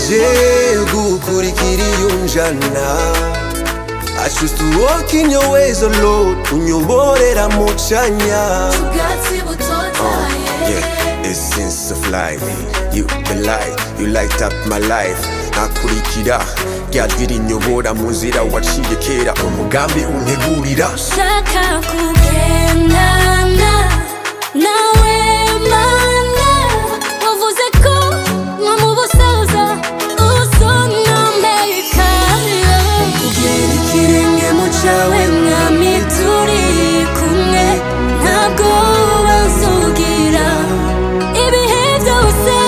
nagerageje gukurikira iyo njana I choose to walk in your ways, oh Lord Unyoborera mu canya ubwatsi butotahaye Yeah, essence of life You the light, you light up my life Nkakurikira rya jwi rinyobora mu nzira waciye kera Umugambi untegurira shaka kugendana nawe mana wavuze ko nko mu busaza uzonomeka Kugera ikirenge mu cawe mwami turi kumwe ntabwo bazugira ibihe byose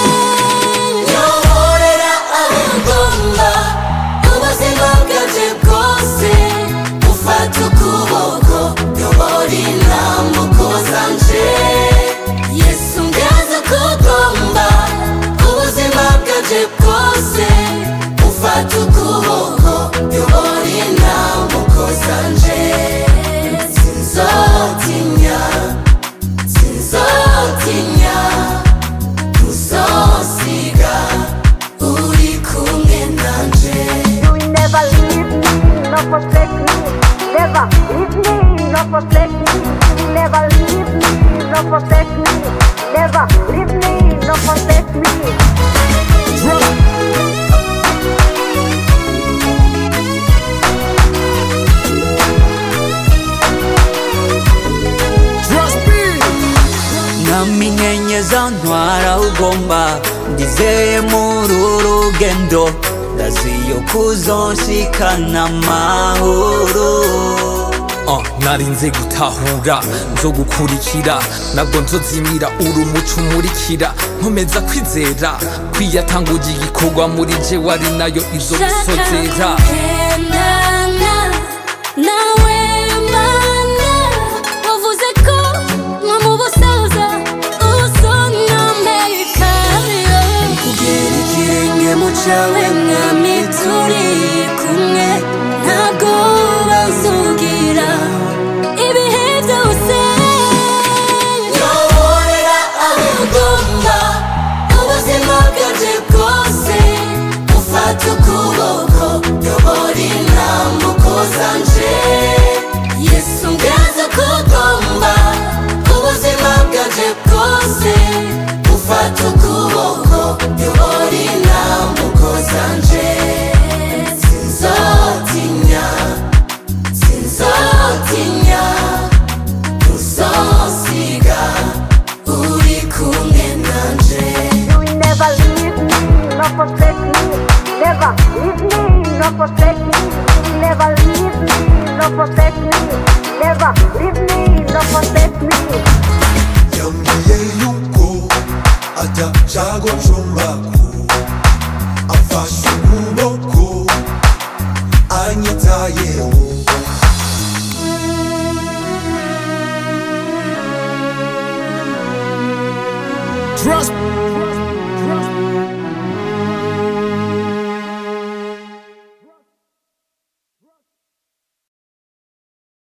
nyoborera aho ngomba ubuzima bwanje bwose ufata ukuboko nyobora intambuko zanje yesu ngaza ko ugomba ubuzima bwanje bwose ufata ukuboko nyobora intambuko zanje sinzotinya sinzotinya uzosiga uri kumwe nanje You will never leave me, nor forsake me. Never leave me, nor forsake me. You will never leave me, nor forsake me. Never leave me, nor forsake me. namenyenyeza ntwara ugomba ndizeye muri uru rugendo ndaziyo kuzonshikana amahoro Uh, narinze gutahura nzo gukurikira nabwo nzozimira uri umuco umurikira nkomeza kwizera kwiyatanguye igikorwa muri je wari nayo izo gusozera kugendana nawe mana wavuze ko nko mu busaza uzonomeka Kugera ikirenge mu cawe mwami turi kumwe ntabwo bazugira ibihe byose nyoborera aho ugomba ubuzima bwanje bwose ufata ukuboko nyobora intambuko zanje yesu ngaza ko ugomba ubuzima bwanje bwose ufata ukuboko nyobora intambuko zanje sinzotinya sinzotinya uzosiga uri kumwe nanje You will never leave me, nor forsake me. Never leave me, nor forsake me. You will never leave me, nor forsake me. Never leave me, nor forsake me. yambwiye yuko atashaka ncumbako afashe ukuboko anyitayeho Trust